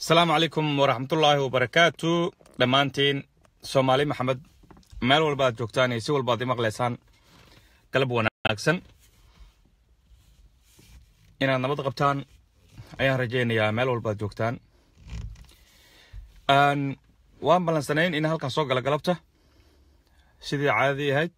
asalaamu calaykum waraxmatullaahi wabarakaatu dhammaantiin soomaali maxamed meel walba aad joogtaan iyo si walba ad i maqlaysaan galab wanaagsan inaad nabad qabtaan ayaan rajaynayaa meel walba aad joogtaan waan ballansanayn in halkan soo gala galabta sidii caadadii ahayd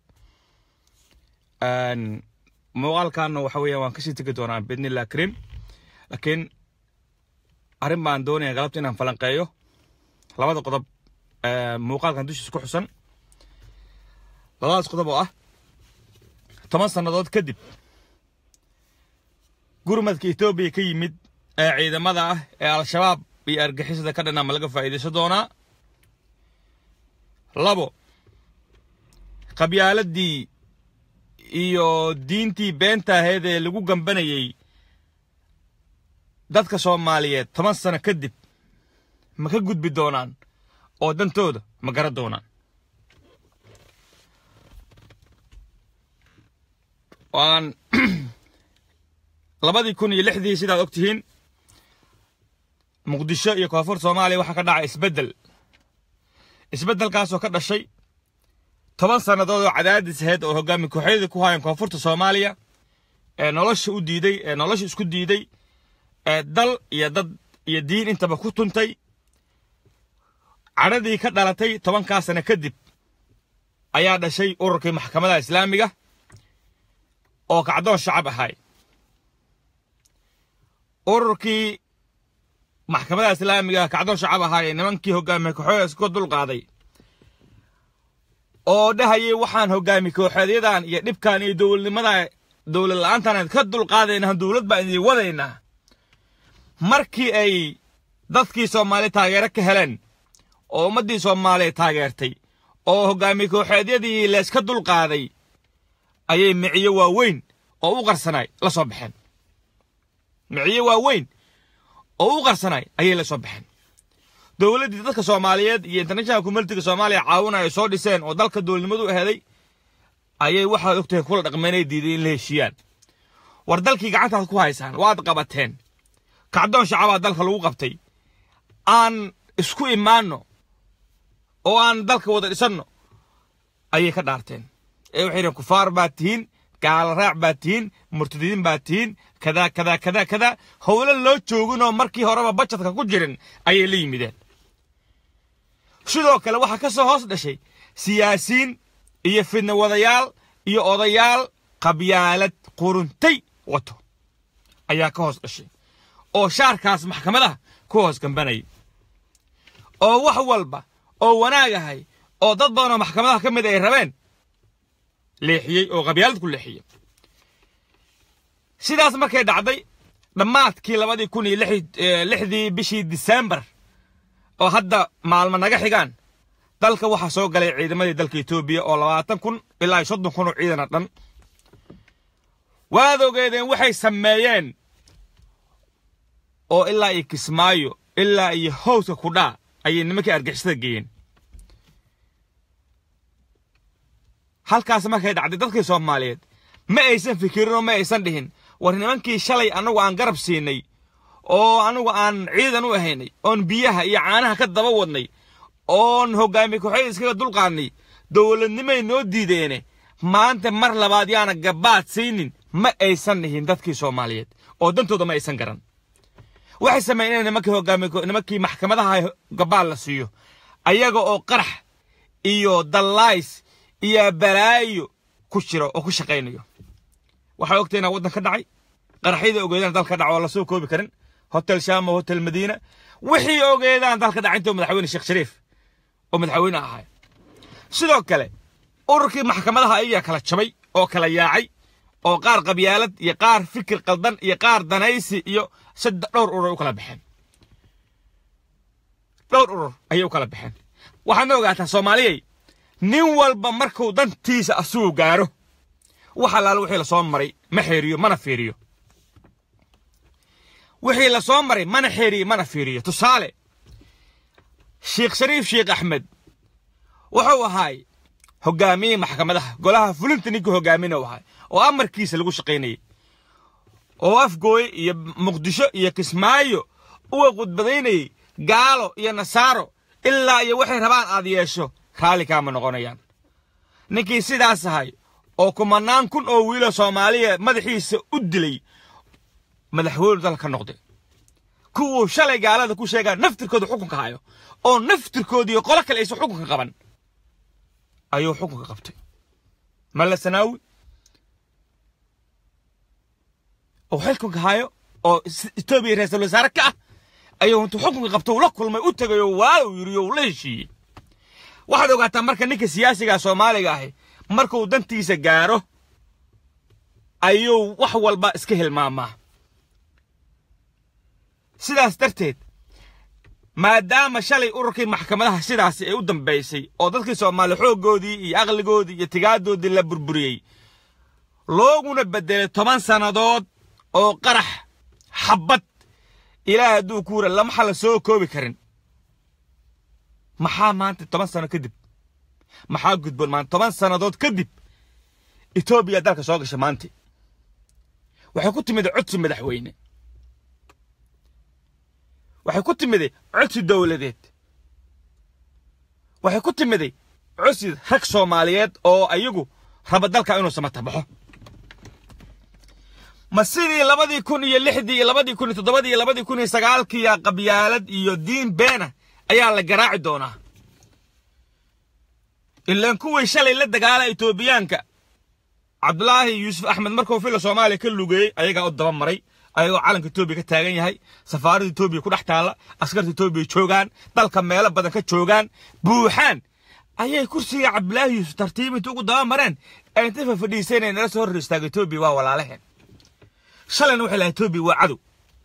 muuqaalkaana waxa weeyaan waan kasii tegi doonaa bidnillah karim laakiin arrin baan doonaya galabta inaan falanqeeyo labada qodob muuqaalkan dushiisa ku xusan labadaas qodob oo ah toban sannadood kadib gurmadka etoobiya ka yimid ee ciidamada ah ee al-shabaab iyo argixisada ka dhanaa ma laga faa'iidaysan doonaa labo qabyaaladii iyo diintii beenta ahayd ee lagu gambanayey dadka soomaaliyeed toban sano kadib ma ka gudbi doonaan oo dantooda ma garan doonaan waan labadii kun iyo lixdii sidaad og tihiin muqdisho iyo koonfur soomaaliya waxaa ka dhacay isbeddel isbeddelkaasoo ka dhashay toban sannadood oo cadaadis ahayd oo hoggaami kooxyadii ku hayan koonfurta soomaaliya ee nolosha u diiday ee nolosha isku diiday ee dal iyo dad iyo diin intaba ku tuntay cadhadii ka dhalatay tobankaa sano kadib ayaa dhashay ururkii maxkamadaha islaamiga oo kacdoon shacab ahay ururkii maxkamadaha islaamiga kacdoon shacab ahaa ee nimankii hoggaamiye kooxyada iska dulqaaday oo dhahayay waxaan hoggaami kooxeedyadan iyo dhibkan iyo dowladnimada dowlad la-aantan ka dulqaadaynaa dowlad baan idin wadaynaa markii ay dadkii soomaali taageero ka heleen oo ummaddii soomaaliya taageertay oo hoggaami kooxeedyadii layska dulqaaday ayay miciyo waaweyn oo u qarsanay la soo baxeen miciyo waaweyn oo u qarsanay ayay la soo baxeen dowladdii dadka soomaaliyeed iyo international communitiga soomaaliya caawina ay soo dhiseen oo dalka dowladnimadu aheeday ayay waxaad ogtahay kula dhaqmeenay diiday in la heshiiyaan war dalkii gacantaad ku haysaan waad qabateen kacdoon shacabaa dalka lagu qabtay aan isku imaanno oo aan dalka wada dhisanno ayay ka dhaarteen ee waxay yidheen kufaar baad tihiin gaala raac baad tihiin murtadiin baad tihiin kadaa kadaa kadaa kadaa howlo loo jooginoo markii horeba bajadka ku jirin ayay la yimideen sidoo kale waxaa ka soo hoos dhashay siyaasiyiin iyo fidna wadayaal iyo odayaal qabyaalad quruntay wato ayaa ka hoos dhashay oo shaarkaas maxkamadaha ku hoos gambanayay oo wax walba oo wanaag ahay oo dad badan oo maxkamadaha ka mid ay rabeen leexiyey oo qabyaalad ku leexiyey sidaas markay dhacday dhammaadkii labadii kun iyo lixdii bishii disembar oo hadda maalmo naga xigaan dalka waxaa soo galay ciidamadii dalka etoobiya oo labaatan kun ilaa soddon kun oo ciidana dhan waad ogeedeen waxay sameeyeen oo ilaa iyo kismaayo ilaa iyo howska kudhaa ayay nimankii argixisada geeyeen halkaas markay dhacday dadkii soomaaliyeed ma aysan fikirin oo ma aysan dhihin war nimankii shalay annagu aan garab siinay oo annagu aan ciidan u ahaynay oon biyaha iyo caanaha ka daba wadnay oon hoggaami kooxyada iskaga dulqaadnay dowladnimay noo diideene maanta mar labaad yaana gabaad siinin ma aysan dhihin dadkii soomaaliyeed oo dantooda ma aysan garan waxay sameeyeen nimankii hoggaami nimankii maxkamadaha gabaad la siiyo ayaga oo qarax iyo dallays iyo balaayo ku jiro oo ku shaqaynayo waxaa ogtay inaa waddan ka dhacay qaraxyadii ogeedaan dalka dhaco oo lasoo koobi karin hotel shama hotel madiina wixii ogeedaan dalka dhacay intuu madaxweyne sheekh shariif oo madaxweyne ahay sidoo kale ururkii maxkamadaha ayaa kala jabay oo kala yaacay oo qaar qabyaalad iyo qaar fikir qaldan iyo qaar danaysi iyo saddex dhowr urur ay u kala baxeen dhowr urur ayay u kala baxeen waxaadna ogaataa soomaaliyey nin walba markuu dantiisa asugu gaaro wax allaale wixii lasoo maray ma xeeriyo mana fiiriyo wixii lasoo maray mana xeeriyo mana fiiriyo tusaale sheekh shariif sheekh axmed wuxuu ahaay hoggaamiye maxkamadaha golaha fulinta ninkii hoggaamin u ahay oo amarkiisa lagu shaqaynayay oo afgooye iyo muqdisho iyo kismaayo uga khudbadaynayay gaalo iyo nasaaro ilaa iyo waxay rabaan aad yeesho raalli kaama noqonayaan ninkii sidaas ahay oo kumanaan kun oo wiilo soomaaliya madaxiisa u dilay madaxweynu dalka ka noqday kuwuu shalay gaalada ku sheegaa naftirkooda xukunka hayo oo naftirkoodiiyo qolo kale aysan xukunka qaban ayuu xukunka qabtay malla sanaawi oo xilkunka hayo oo etoobiya ra-iisul wasaare ka ah ayuu intuu xukunka qabto ula kulmay u tegay oo waa uu yidhi oo ula heshiiyey waxaad ogaataa marka ninka siyaasiga soomaaliga ahi markuu dantiisa gaaro ayuu wax walba iska hilmaamaa sidaas darteed maadaama shalay ururkii maxkamadaha sidaasi ay u dambaysay oo dadkii soomaali xooggoodii iyo aqligoodii iyo tigaaddoodii la burburiyey looguna beddelay toban sannadood oo qarax xabbad ilaah hadduu ku wura lamaxa la soo koobi karin maxaa maanta toban sano kadib maxaa gudboon maanta toban sannadood kadib etoobiya dalka soo gasha maanta waxay ku timid codsi madaxweyne waxay ku timiday codsi dowladeed waxay ku timiday codsi rag soomaaliyeed oo ayagu raba dalka inuu samatabaxo ma sidii labadii kun iyo lixdii iyo labadii kun iyo toddobadii iyo labadii kun iyo sagaalkii qabyaalad iyo diin beena ayaa la garaaci doonaa ilaan kuwii shalay la dagaala etoobiyaanka cabdulaahi yuusuf axmed markuu fila soomaaliya ka lugeeyey ayagaa u daba maray ayagoo calanka etoobiya ka taagan yahay safaaradda etoobiya ku dhex taalla askarta etoobiya joogaan dalka meelo badan ka joogaan buuxaan ayay kursiga cabdulaahi yuusuf tartiib inta ugu daba mareen ay inta fafadhiiseen nala soo hor istaaga etoobiya waa walaalaheen shalayna waxay lahay etoobiya waa cadow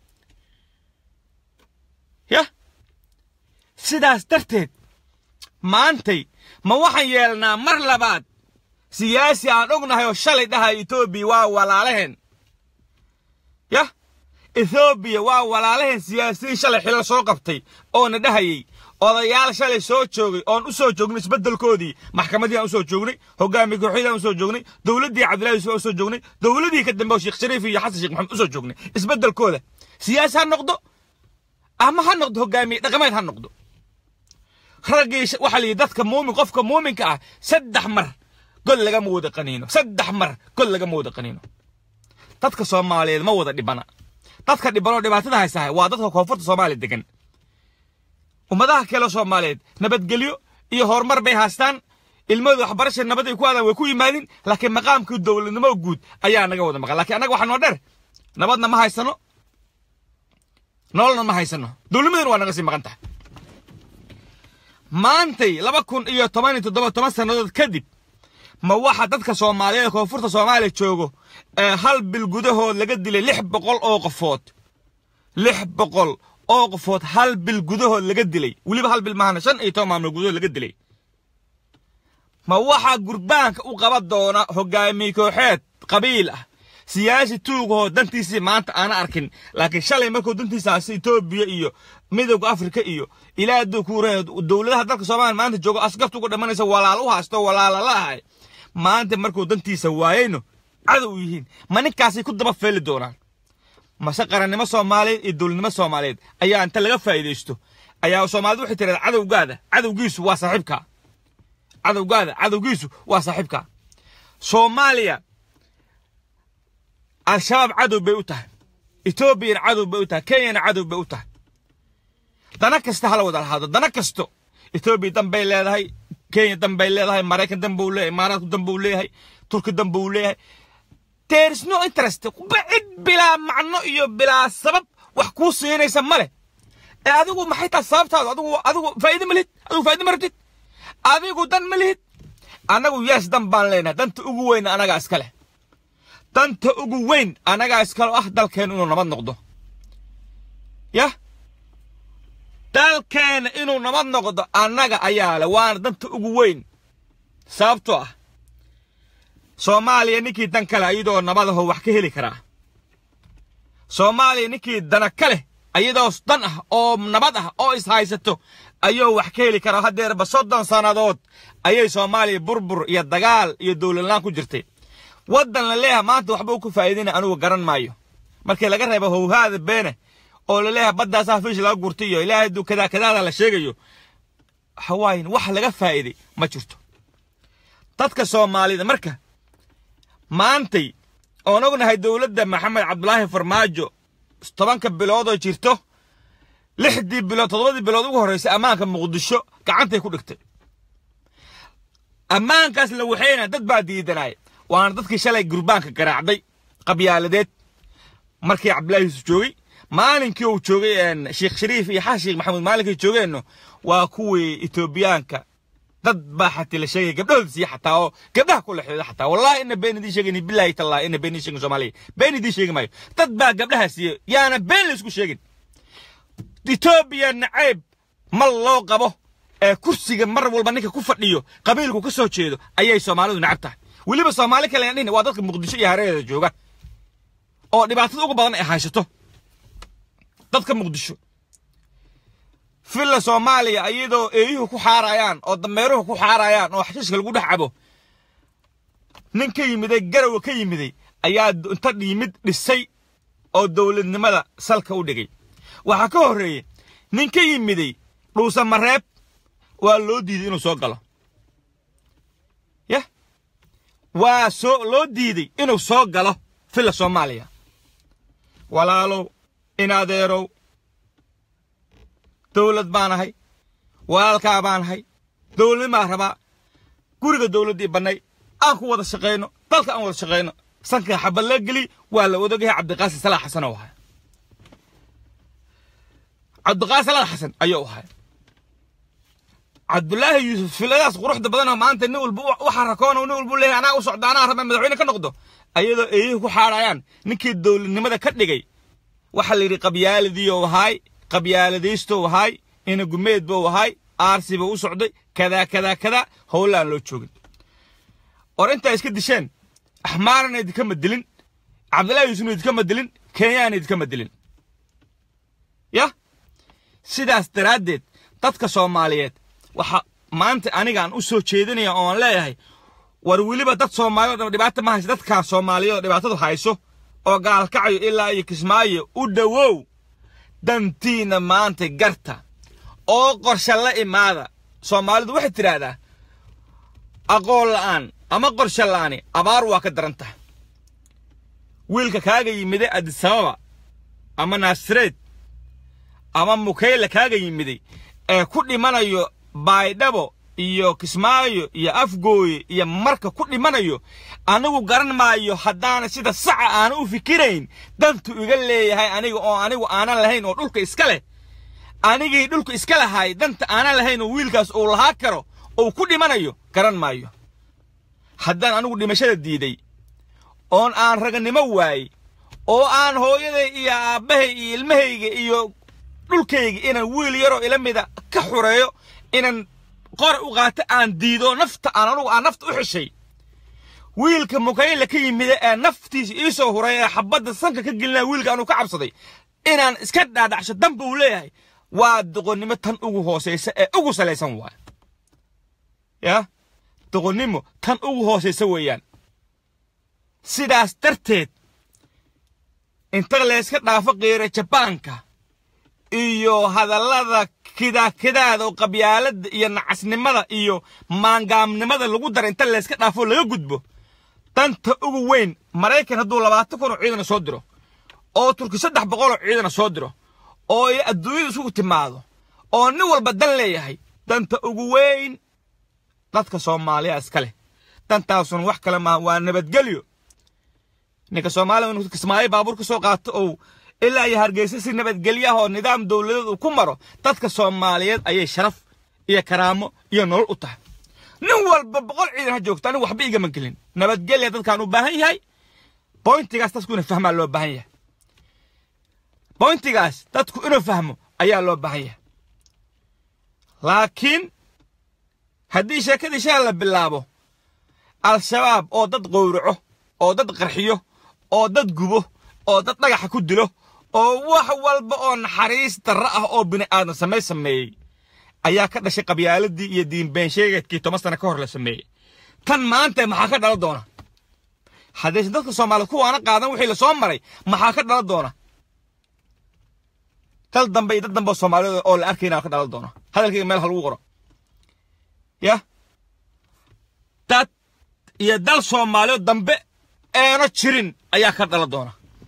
yah sidaas darteed maantay ma waxaan yeelnaa mar labaad siyaasi aan ognahay oo shalay dhahay etoobiya waa walaalaheen yah ethoobiya waa walaalaheen siyaasiyiin shalay xilal soo qabtay oona dhahayey odayaal shalay soo joogay oon u soo joognay isbeddelkoodii maxkamadii aan u soo joognay hogaamiye kooxyadii aan u soo joognay dowladdii cabdillahi yusuf aan u soo joognay dowladii ka dambe oo sheekh shariif iyo xasan sheekh maxamed u soo joognay isbeddelkooda siyaasi ha noqdo ama ha noqdo hogaamiye dhaqameed ha noqdo raggii waxaa la yidhi dadka muumin qofka muuminka ah saddex mar gol lagama wada qaniino saddex mar gol lagama wada qaniino dadka soomaaliyeed ma wada dhibana dadka dhibanoo dhibaatada haysahay waa dadka koonfurta soomaaliya degan ummadaha kale soomaaliyeed nabadgelyo iyo horumar bay haystaan ilmadu waxbarasha nabad ay ku aadaan way ku yimaadin laakiin maqaamkii dowladnimo guud ayaa naga wada maqan laakiin annaga waxaa noo dheer nabadna ma haysano nololna ma haysano dowladnimaduna waa naga sii maqan tahay maantay laba kun iyo toban iyo toddoba toban sannadood kadib ma waxa dadka soomaaliyeed koonfurta soomaaliya joogo ee hal bil gudahood laga dilay lix boqol oo qofood lix boqol oo qofood hal bil gudahood laga dilay weliba hal bil maahana shan iyo toban maalmood gudahood laga dilay ma waxaa gurbaanka u qaban doona hogaamiye kooxeed qabiil ah siyaasi tuugahoo dantiisii maanta aana arkin laakiin shalay markuu dantiisaasi etoobiya iyo midowga afrika iyo ilaa hadduu ku warayo dowladaha dalka soomaaliya maanta joogo askarta uga dhamanaysa walaal u haysto walaala la ahay maanta markuu dantiisa waayeyno cadow yihiin ma ninkaasay ku daba feeli doonaan mase qarannimo soomaaliyeed iyo dowladnimo soomaaliyeed ayaa inta laga faa'iidaysto ayaa soomaalida waxay tiradaa cadowgaada cadowgiisu waa saaxiibka cadowgaada cadowgiisu waa saaxiibka soomaaliya al-shabaab cadow bay u tahay etoobiyana cadow bay u tahay kenyana cadow bay u tahay dana kasta hala wada lahaado dana kasto etoobiya dan bay leedahay kenya dan bay leedahay maraykan dan buu leeyahay imaaraadku dan buu leeyahay turki dan buu leeyahay there is no interest cid bilaa macno iyo bilaa sabab wax kuu siinaysa ma leh ee adigu maxay tahay sababtaadu adigu adigu faa'iide ma lihid adigu faa'iide ma rabtid adigu dan ma lihid annagu yees dan baan leenahay danta ugu weyn anagaa iska leh danta ugu weyn anagaa iskale ah dalkeen inuu nabad noqdo yah dalkeena inuu nabad noqdo annaga ayaa leh waana danta ugu weyn sababtoo ah soomaaliya ninkii dan kale ayadoo nabadaho wax ka heli karaa soomaaliya ninkii dana ka leh ayadoo dan ah oo nabad ah oo ishaysato ayuu wax ka heli karaa haddeerba soddon sannadood ayay soomaaliya burbur iyo dagaal iyo dowladlaan ku jirtay waddan la leeyahay maanta waxba u ku faa'iidina anugu garan maayo markii laga reebo howhaada beene oo laleeyahay baddaasaa fiish laga gurtay iyo ilaahay duu kadaa kadaada la sheegayo hawaayin wax laga faa'iiday ma jirto dadka soomaalida marka maantay oon ognahay dowladda maxamed cabdulaahi farmaajo tobanka biloodoo jirto lixdii bilood toddobadii bilood ugu horreysay ammaanka muqdisho gacantay ku dhigtay ammaankaas la waxayna dad baa diidanaya waana dadkii shalay gurbaanka garaacday qabyaaladeed markii cabdulaahi yuusuf joogay maalinkii uu joogay sheekh shariif iyo xasan sheekh maxamuud maalinkii joogeenno waa kuwii etoobiyaanka dad baa xatii la sheegay gabdhahooda siiya xataa oo gabdhaha ku lexdeeda xataa wallahi ina been idiin sheegayni bilaahi tallahi ina been idiin sheegin soomaaliya been idiin sheegi maayo dad baa gabdhaha siiya yaana been laysku sheegin etoobiya nacayb mal loo qabo ee kursiga mar walba ninka ku fadhiyo qabiilku ka soo jeedo ayay soomaalidu nacab tahay weliba soomaali kale aan dhihin waa dadka muqdisho iyo hareerada jooga oo dhibaatada ugu badan ay haysato dadka muqdisho filla soomaaliya iyadoo eeyuhu ku xaarayaan oo dameeruhu ku xaarayaan oo xashiishka lagu dhex cabo nin ka yimiday garowa ka yimiday ayaa inta yimid dhisay oo dowladnimada salka u dhigay waxaa ka horreeyey nin ka yimiday dhuusa mareeb waa loo diiday inuu soo galo yah waa soo loo diiday inuu soo galo filla soomaaliya walaalow in adeerow dowlad baan ahay walaalkaa baan ahay dowladnimaa rabaa guriga dowladdii bannay aan ku wada shaqayno dalka aan wada shaqayno sanka xabad la geli waa la odagahay cabdiqaasim salaax xasan oo ahay cabdiqaasim salaax xasan ayuu ahay cabdulaahi yuusuf filadaas quruxda badanoo maanta nin walba u xarakoon nin walba leeyahay anaa u socda anaa raba madaxweyne ka noqdo ayadoo eeyuhu ku xaadhayaan ninkii dowladnimada ka dhigay waxaa la yidhi qabyaaladiiou ahaay qabyaaladiistou ahaay ina gumeed buu ahaay aarsi buu u socday kadaa kadaa kadaa howlaan loo joogin or intaa iska disheen axmaarana idinkama dilin cabdillahi yuusufna idinkama dilin kenyaana idinkama dilin yah sidaas daraaddeed dadka soomaaliyeed waxa maanta anigaan u soo jeedinaya ooan leeyahay war weliba dad soomaaliyeed oo dhibaata ma haysa dadkaa soomaaliyeed oo dhibaatadu hayso oo gaalkacayo ilaa iyo kismaayo u dhowow dantiina maanta garta oo qorshe la imaada soomaalidu waxay tidhaahdaa aqoon la'aan ama qorshe la'aani abaar waa ka daran tahay wiilka kaaga yimiday adisababa ama naasireed ama mukayle kaaga yimiday ee ku dhimanayo baydhabo iyo kismaayo iyo afgooye iyo marka ku dhimanayo anigu garan maayo haddaana sida saca aana u fikirayn dantu iga leeyahay aniga oo anigu aanan lahayn oo dhulka iska leh anigii dhulka iska lahay danta aanan lahayn oo wiilkaas uu lahaa karo uu ku dhimanayo garan maayo haddaan anigu dhimashada diiday oon aan raganimo waayey oo aan hooyaday iyo aabbahay iyo ilmahayga iyo dhulkayga inaan wiil yaroo ila mida ka xureeyo inaan qor u qaato aan diido nafta aan anugu aan nafta u xeshay wiilka mukayle ka yimida ee naftiisa ii soo huray ee xabadda sanka ka gelinaya wiilka anuu ka cabsaday inaan iska dhaadhacsho damba uu leeyahay waa doqonnimo tan ugu hoosaysa ee ugu salaysan waay ya doqonnimo tan ugu hoosaysa weeyaan sidaas darteed inta layska dhaafo qiira jabaanka iyo hadallada kidaakidaada oo qabyaaladda iyo nacasnimada iyo maangaamnimada lagu dara inta layska dhaafo laga gudbo danta ugu weyn maraykan hadduu labaatan kun oo ciidana soo diro oo turki saddex boqol oo ciidana soo diro oo ay adduunyada isugu timaado oo nin walba dan leeyahay danta ugu weyn dadka soomaaliya iska leh dantaasuna wax kale maaha waa nabadgelyo ninka soomaaliya inuu kismaayo baabuur ka soo qaato ou ilaa iyo hargeysa si nabadgelyo ah oo nidaam dowladeed uu ku maro dadka soomaaliyeed ayay sharaf iyo karaamo iyo nolol u tahay nin walba boqol ciidan ha joogto anigu waxba igama gelin nabadgelya dadkaan u baahan yahay boyntigaas dadku inuu fahmaa loo baahan yahay boyntigaas dadku inuu fahmo ayaa loo baahan yahay laakiin haddii sheekadii shala la bilaabo al-shabaab oo dad qowraco oo dad qarxiyo oo dad gubo oo dad dhagaxa ku dilo oo wax walba oo naxariis darro ah oo bini aadan samay sameeyey ayaa ka dhashay qabyaaladii iyo diinbeensheegeedkii toban sano ka hor la sameeyey tan maanta maxaa ka dhala doona haddaysan dadka soomaaliyed kuwaana qaadan wixii la soo maray maxaa ka dhala doona dal dambe iyo dad dambe oo soomaaliyada oo la arkayna ka dhalan doono hadalkayga meel ha lagu qoro ya dad iyo dal soomaaliyo dambe eeno jirin ayaa ka dhalan doona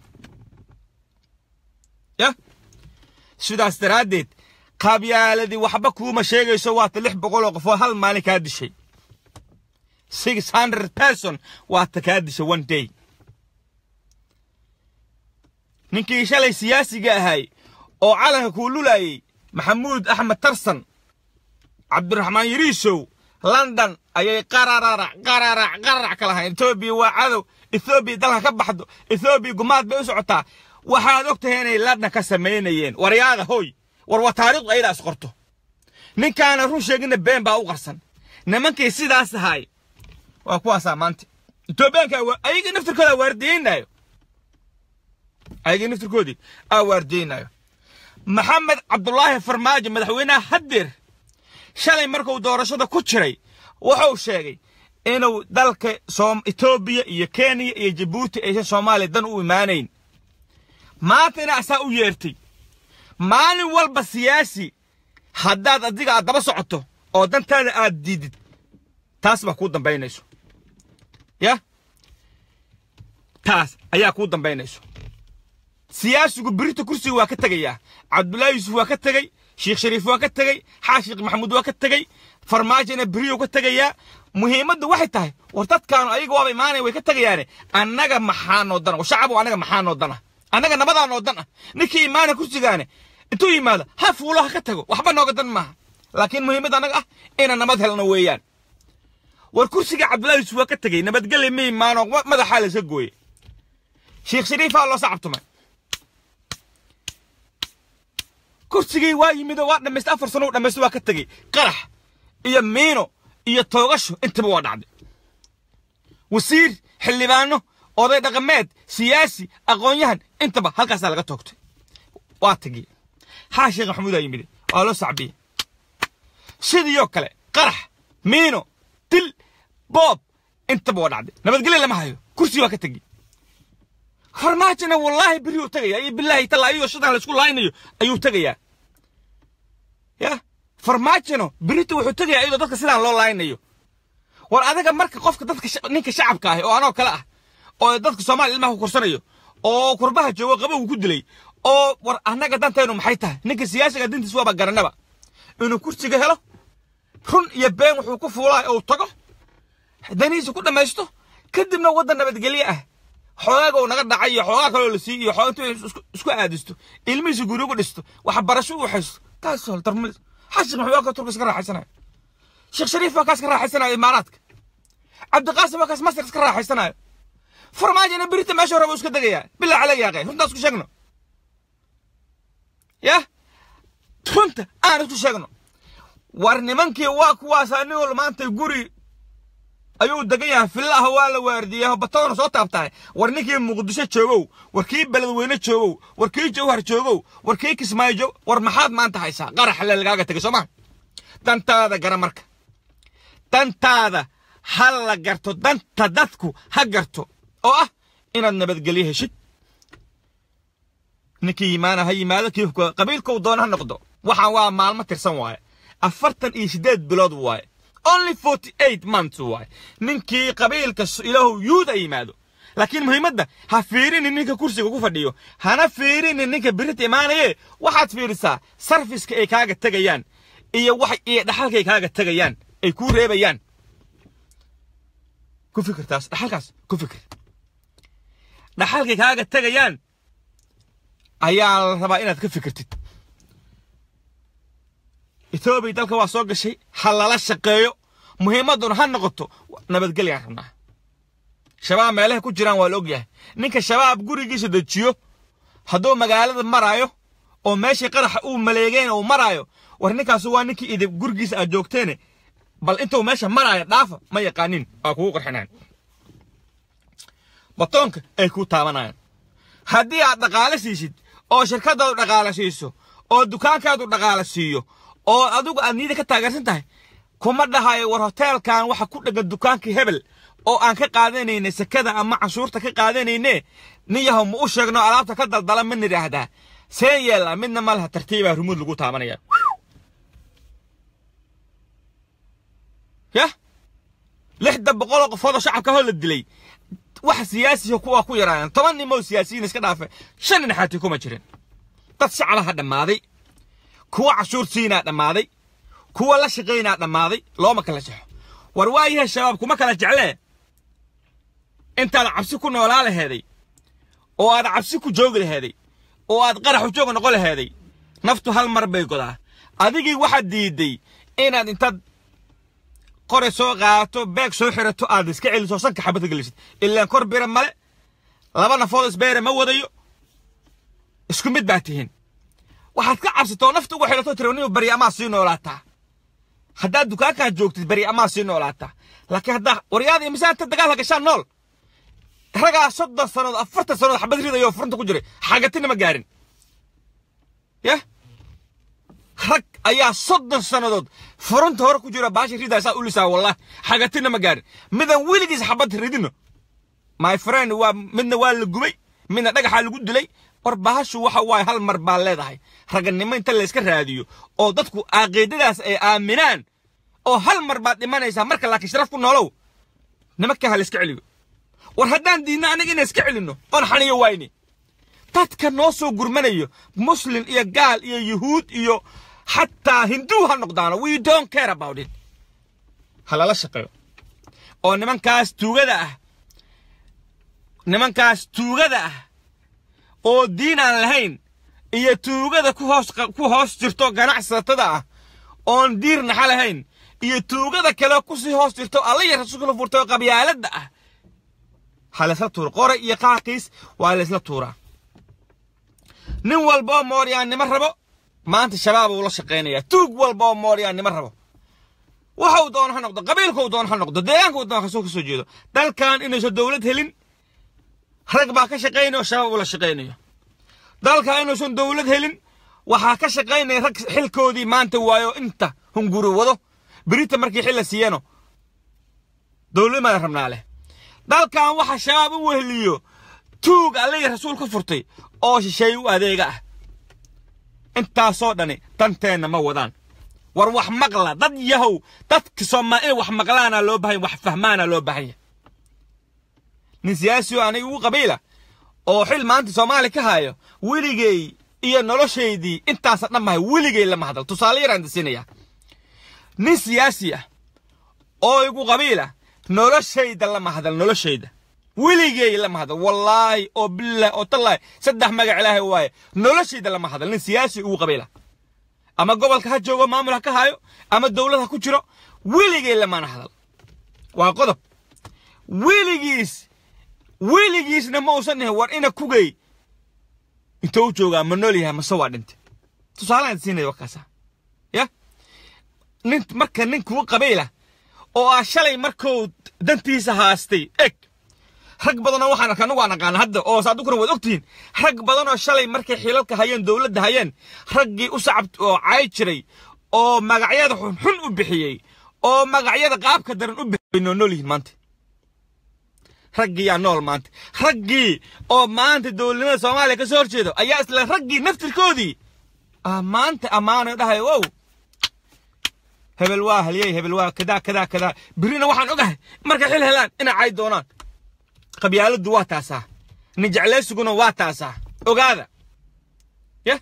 ya sidaas daraaddeed qabyaaladii waxba kuuma sheegayso waata lix boqol oo qof oo hal maalin kaa dishay six hundred person waata kaa dishay one day ninkii shalay siyaasiga ahay oo calanka kuu lulayay maxamuud axmed tarsan cabdiraxmaan yariisow london ayay qararac qararac qararac ka lahayn etoobiya waa cadow ethoobiya dalka ka baxdo ethoobiya gumaad bay u socotaa waxaad og tahay inay london ka samaynayeen waryaada hoy war waa taariikhdu ayada is qorto ninkaana run sheegina been baa u qarsan nimankii sidaas ahay waa kuwaasaa maanta etoobiyaanka ayaga naftirkooda waardiyeynayo ayaga naftirkoodii aa waardiyeynayo maxamed cabdulaahi farmaajo madaxweynaha haddeer shalay markuu doorashada ku jiray wuxuu sheegay inuu dalka etoobiya iyo kenya iyo jabuuti aysan soomaaliya dan u imaanayn maantana asaa u yeertay maalin walba siyaasi haddaad adiga aad daba socoto oo dantaada aad diidid taas baa kuu dambaynayso ya taas ayaa kuu dambaynayso siyaasigu birita kursiga waa ka tegayaa cabdullaahi yuusuf waa ka tegey sheekh shariif waa ka tegey xaashiq maxamuud waa ka tegey farmaajona beriyo ka tegayaa muhiimaddu waxay tahay war dadkaanu ayaga waaba imaanaya way ka tegayaane annaga maxaa noo dana shacabu annaga maxaa noo dana annaga nabadaa noo dan ah ninkii imaana kursigaane intuu yimaado ha fuulo ha ka tago waxba nooga dan maaha laakiin muhiimadda annaga ah inaan nabad helno weeyaan war kursiga cabdullaahi yuusuf waa ka tegey nabadgelya ma imaano madaxaa la iska gooye sheekh shariifaa loo sacabtumay kursigii waa yimid oo waa dhammaystay afar sano u dhammaystay waa ka tegey qarax iyo miino iyo toogasho intaba waa dhacday wasiir xildhibaano oday dhaqameed siyaasi aqoon-yahan intaba halkaasaa laga toogtay waa tegey haa sheekh maxamuudaa yimid waa loo sacbiyey sidiioo kale qarax miino dil boob intaba waa dhacday nabadgelya lama hayo kursi waa ka tegey farmaajona wallaahi beri uu tegaya iyo bilaahi talla ayagoo shadan laysku laaynayo ayuu tegayaa ya farmaajona berita wuxuu tegayaa iyadoo dadka sidaan loo laaynayo war adiga marka qofka dadka ninka shacabka ah oo anoo kale ah oo dadka soomaaliya ilmaha ku korsanayo oo kurbaha joogo qabow ku dilay oo war annaga dantaynu maxay tahay ninka siyaasiga dintiis waaba garanaba inuu kursiga helo run iyo been wuxuu ku fuulaa oo tago danihiisa ku dhammaysto kadibna waddan nabadgelye ah xoogaaga uu naga dhacay iyo xoogaa kaloo la siiy iyo xoog intuu isku aadisto ilmihiisa guri ugu dhisto waxbarasho u haysto taas darmal xashik maxuu ka turka iska raaxaysanayo sheekh shariif baa kaas ka raaxaysanayo imaaraadka cabdiqaasim baa kaas masar iska raaxaysanayo farmaajona berita meesha rabo iska degayaa bilaa calay yaaqay runtaa isku sheegno yah runta aan isku sheegno war nimankii waa kuwaas anigoo maanta guri ayuu degan yahay fillaha waa la waardiyaa batoona soo taabtahay war ninkii muqdisho joogow war kii beledweyne joogow war kii jawhar joogow war kii kismaayo joog war maxaad maanta haysaa qarax le lagaaga tegay soo maa dantaada gara marka dantaada ha la garto danta dadku ha garto oo ah inaad nabadgelyo heshid ninkii yimaana ha yimaado kii qabiilkou doona ha noqdo waxaan waa maalmo tirsan waaye afartan iyo siddeed bilood waaye only forty eight months waaye ninkii qabiilka ilaahu yuud ay yimaado laakiin muhiimadda ha fiirinin ninka kursiga ku fadhiyo hana fiirinin ninka birita imaanaye waxaad fiirisaa sarfiska ay kaaga tegayaan iyo wax iyo dhaxalka ay kaaga tegayaan ay kuu reebayaan ku fikir taas dhaxalkaas ku fikir dhaxalkay kaaga tegayaan ayaa la rabaa inaad ka fikirtid etoobiya dalka waa soo gashay ha lala shaqeeyo muhiimadduna ha noqoto nabadgelyan rabnaa shabaab meelaha ku jiraan waa la og yahay ninka shabaab gurigiisa dejiyo hadduu magaalada maraayo oo meeshii qaraxa uu maleegeen uu maraayo war ninkaasu waa ninkii idib gurigiisa aad joogteene bal intuu meesha maraayo dhaafa ma yaqaanin waa kugu qarxinaan batoonka ay ku taabanayaan haddii aad dhaqaale siisid oo shirkadaadu dhaqaale siiso oo dukaankaadu dhaqaale siiyo oo adigu aad niyada ka taageersan tahay kuma dhahayo war hoteelkan waxa ku dhegan dukaankii hebel oo aan ka qaadanayne sekada ama canshuurta ka qaadanayne nin yahow ma u sheegno alaabta ka daldala ma nidhaahdaa seen yeellaa midna ma laha tartiibaa rumuud lagu taabanaya yah lixda boqoloo qofoodoo shacabka hoo la dilay wax siyaasiya kuwa ku yaraayaan toban nimoo siyaasiyiin iska dhaafe shan nin xaati kuma jirin dad shacbaha dhammaaday kuwa cashuur siinaa dhammaaday kuwa la shaqaynaa dhammaaday looma kala jexo war waayahay shabaab kuma kala jeclee intaad cabsi ku noolaa laheeday oo aad cabsi ku joogi laheeday oo aad qarax u jooga noqon laheeday naftu hal mar bay godaa adigii waxaad diiday inaad intaad qore soo qaato beeg soo xirato aad iska celiso sanka xabadka gelisid ilaan kor bira male laba nafood isbeere ma wadayo isku mid baa tihiin waxaad ka cabsatoo nafta ugu xidhato tiraniyo bari amaa sii noolaataa haddaad dukaankaa joogtid bari amaa sii noolaataa laakiin haddaa waryaada iyo misaanta dagaalka gashaan nool ragaa soddon sannadood afartan sannadood xabad ridayoo furunta ku jiray xagatina ma gaarin yah rag ayaa soddon sannadood furunta hore ku jira baasha ridaa saa ulisaa wallahi xagatina ma gaarin midan weligiis xabad ridino my friend waa midna waa la gubay midna dhagaxaa lagu dilay war bahashu waxa waaye hal mar baa leedahay raganimo inta layska raadiyo oo dadku aaqiidadaas ay aaminaan oo hal mar baad dhimanaysaa marka laakiin sharaf ku noolow nimanka ha layska celiyo war haddaan diidna aniga inaan iska celinno oon xaniyo wayne dadka noo soo gurmanayo muslim iyo gaal iyo yuhuud iyo xataa hinduu ha noqdaano we don't care about it ha lala shaqeeyo oo nimankaas tuugada ah nimankaas tuugada ah oo diin aan lahayn iyo tuugada ku hoos ku hoos jirto ganacsatada ah oon diir naxa lahayn iyo tuugada kale kusii hoos jirto alla iyo rasuulka la furtay oo qabyaaladda ah ha laysla tuuro qore iyo qaaqiis waa laysla tuuraa nin walba oo mooryaannimo rabo maanta shabaab uu la shaqaynayaa tuug walba oo mooryaannimo rabo waxuu doono ha noqdo qabiilkuu doono ha noqdo deegaanka uu doono kasoo kasoo jeedo dalkan inaysan dowlad helin rag baa ka shaqaynaya oo shabaab uu la shaqaynayo dalka inuusan dowlad helin waxaa ka shaqaynaya rag xilkoodii maanta waayo inta hunguri wado berita markii xil la siiyano dowladnimada rabnaa leh dalkan waxa shabaab u weheliyo tuug alle iyo rasuul ka furtay oo shisheey u adeega ah intaasoo dhani danteenna ma wadaan war wax maqla dad yahow dadka soomaal inay wax maqlaana loo bahan wax fahmaana loo bahanya nin siyaasi oo aniga ugu qabiila oo xil maanta soomaali ka hayo weligay iyo noloshaydii intaasa dhammahay weligay lama hadal tusaale yaraan disinaya nin siyaasi ah oo igu qabiila noloshayda lama hadal noloshayda weligay lama hadal wallaahi oo billahi oo tallaahi saddex magac ilaahay waaye noloshayda lama hadal nin siyaasi ugu qabiila ama gobolka ha joogo maamul ha ka hayo ama dowlad ha ku jiro weligay lamana hadal waa qodob weligiis weligiisna ma uusan dhihin war ina kugay intuu joogaa ma nool yahay mase waa dhintay tusaalahan siinaya wakaasa ya nin marka nin kugu qabiila oo ah shalay markuu dantiisa haastay eg rag badanoo waxaan arkaa anigu aan aqaana hadda oo saadukuna waad ogtihiin rag badanoo shalay markay xilalka hayeen dowladda hayeen raggii u sacab oo caay jiray oo magacyada xunxun u bixiyey oo magacyada qaabka daran u bixiyey noo nool yihiin maanta raggii yaa nool maanta raggii oo maanta dowladnimada soomaaliya ka soo horjeedo ayaa isla raggii naftirkoodii maanta ammaano dhahay wow hebel waa halyey hebel waa kadaa kadaa kadaa birina waxaan ogahay markay xil helaan inay cay doonaan qabyaaladdu waa taasaa nin jeclaysiguna waa taasaa ogaada ya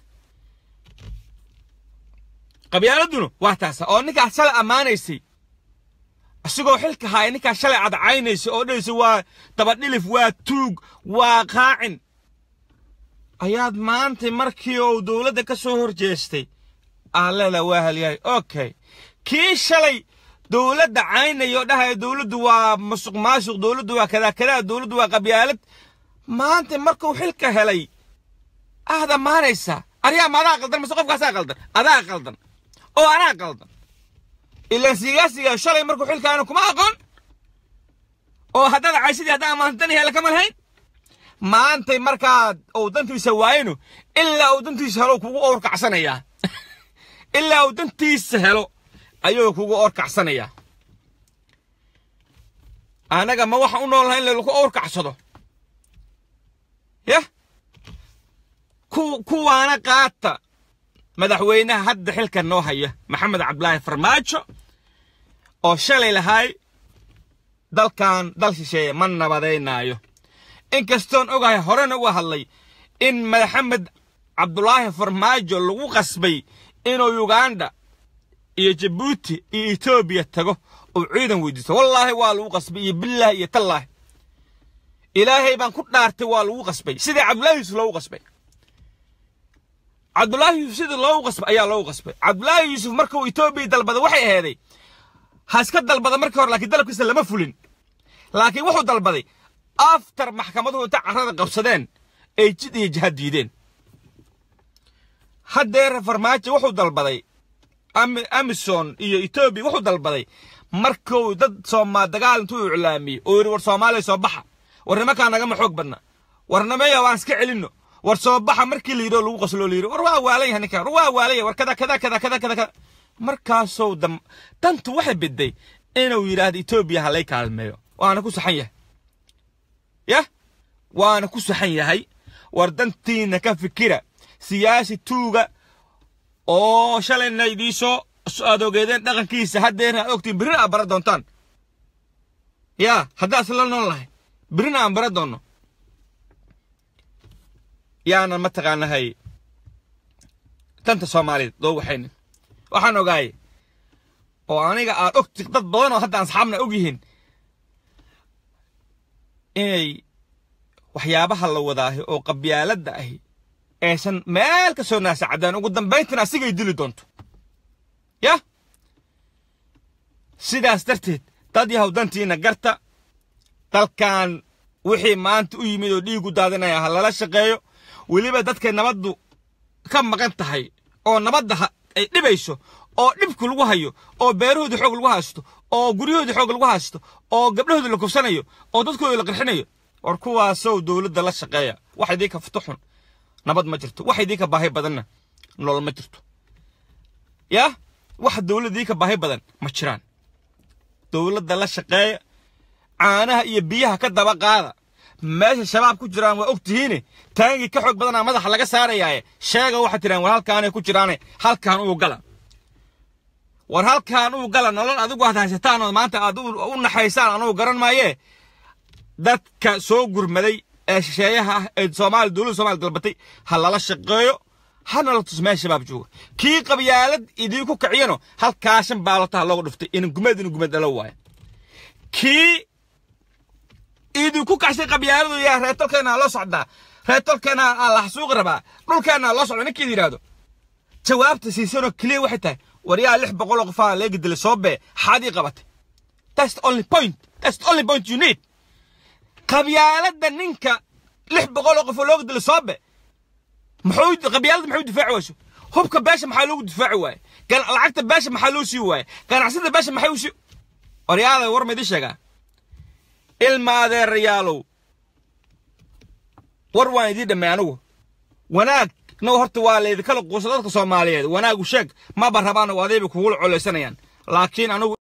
qabyaaladuna waa taasaa oo ninkaas shalay ammaanaysay asigoo xilka haaya ninkaas shalay cadcaynaysa oo dhahaysa waa dabadhilif waa tuug waa qaacin ayaad maanta markii uu dowladda ka soo horjeestay aallela waa halyahay okay kii shalay dowladda caynaya oo dhahaya dowladdu waa musuq maasuq dowladdu waa kadaa kadaa dowladdu waa qabyaalad maanta markuu xilka helay aad ammaanaysaa aryaa ma adaa qaldan mase qofkaasaa qaldan adaa qaldan oo anaa qaldan ilaan sigaasiga shalay markuu xilkaana kuma aqoon oo haddaad caysidii haddaa ammaantani hela kama lahayn maantay markaad uu dantiisa waayno ilaa uu dantiisa helo kugu orkacsanayaa ilaa uu dantiisa helo ayuu kugu orkacsanayaa anaga ma waxaan u nool lahay in lagu orkacsado yah kuwaana qaata madaxweynaha hadda xilka noo haya maxamed cabdilaahi farmaajo oo shalay lahaay dalkan dal shisheeye ma nabadaynaayo inkastoon ogahay horena uga hadlay in maxamed cabdulaahi farmaajo lagu qasbay inuu yuganda iyo jabuuti iyo etoobiya tago uu ciidan weydiisto wallaahi waa lagu qasbay iyo bilaahi iyo tallaahi ilaahay baan ku dhaartay waa lagu qasbay sidii cabdulaahi yuusuf loogu qasbay cabdulaahi yuusuf sidii loogu qasbay ayaa loogu qasbay cabdulaahi yuusuf markuu etoobiya dalbada waxay aheeday ha iska dalbada markii hore laakiin dalabkiisa lama fulin laakiin wuxuu dalbaday aftar maxkamaduhu inta carrada qabsadeen ay jid iyo jihad diideen haddeer farmaajo wuxuu dalbaday amison iyo etoobiya wuxuu dalbaday markuu dad soomaa dagaal intuu iclaamiyey oo yidhi war soomaaliya soo baxa war nimankaa nagama xoog badna war nameya waan iska celinno war soo baxa markii la yidhi oo lagu qasloo la yidhi war waa waalan yahay ninkan war waa waalan yahay war kada kada kada kada kada kada markaasuu dam dantu waxay biday inuu yidhaahdo etoobiya ha lay kaalmeeyo waana ku saxan yahay yah waana ku saxan yahay war dantiina ka fikira siyaasi tuuga oo shalayna idiisoo aad ogeedeen dhaqankiisa haddeena aad ogtiin birina aad bara doontaan yaa haddaas la nool lahay birina aan bara doonno yaanan mataqaanahay danta soomaaliyeed loo waxaynin waxaan ogaayay oo aniga aad ogti dad badan oo hadda asxaabna og yihiin inay waxyaabaha la wadaahi oo qabyaaladda ahi aysan meel ka soo naasacadaan ugu dambayntina asigay dili doonto yah sidaas darteed dad yahow dantiina garta dalkan wixii maanta u yimid oo dhiigu daadinaya ha lala shaqeeyo weliba dadkay nabaddu ka maqan tahay oo nabadda ay dhibayso oo dhibku lagu hayo oo beerahoodii xoog lagu haysto oo guryahoodii xoog lagu haysto oo gabdhahoodii la kufsanayo oo dadkoodii la qarxinayo war kuwaasow dowladda la shaqeeya wax idii ka futuxun nabad ma jirto wax idii ka baahi badanna nolol ma jirto yah wax dowladdii ka baahi badan ma jiraan dowladda la shaqeeya caanaha iyo biyaha ka daba qaada meesha shabaab ku jiraan waa og tihiine taangii ka xoog badanaa madaxa laga saarayaaye sheega waxaad tiraan war halkaanay ku jiraane halkaan uu gala war halkaan uu gala nolol adigu aad haysataan oo maanta aad u naxaysaan anugu garan maayee dadka soo gurmaday ee shisheeyaha ah ee soomaali dowladda soomaaliya dalbatay ha lala shaqeeyo hana la tus meel shabaab jooga kii qabyaalad idii ku kiciyano halkaa shan baalotaha looga dhuftay inin gumeed inu gumeed dhalo waayo kii idinku kacshay qabyaaladu yaa reetolkeena loo socdaa reetolkeena la xasuuqi rabaa dhulkeena loo socda ninkii yidhaahdo jawaabta siisanoo keliya waxay tahay war yaa lix boqol oo qofaa leegi dilay soo bee xaadii qabatay that's the only point that's the only point you need qabyaaladda ninka lix boqol oo qofoo looga dilay soo bee muxuu qabyaaladda maxuu difaaci wayso hubka beesha maxaa loogu difaaci waaye lacagta beesha maxaa loo sii waaye ganacsida beesha maxay u sii waryaada war ma idin sheegaa ilma adeerayaalow war waan idiin dhammay anigu wanaag now horta waa laydinkala quusa dadka soomaaliyeed wanaagu sheeg maba rabaan oo adayba kugula colaysanayaan laakiin anigu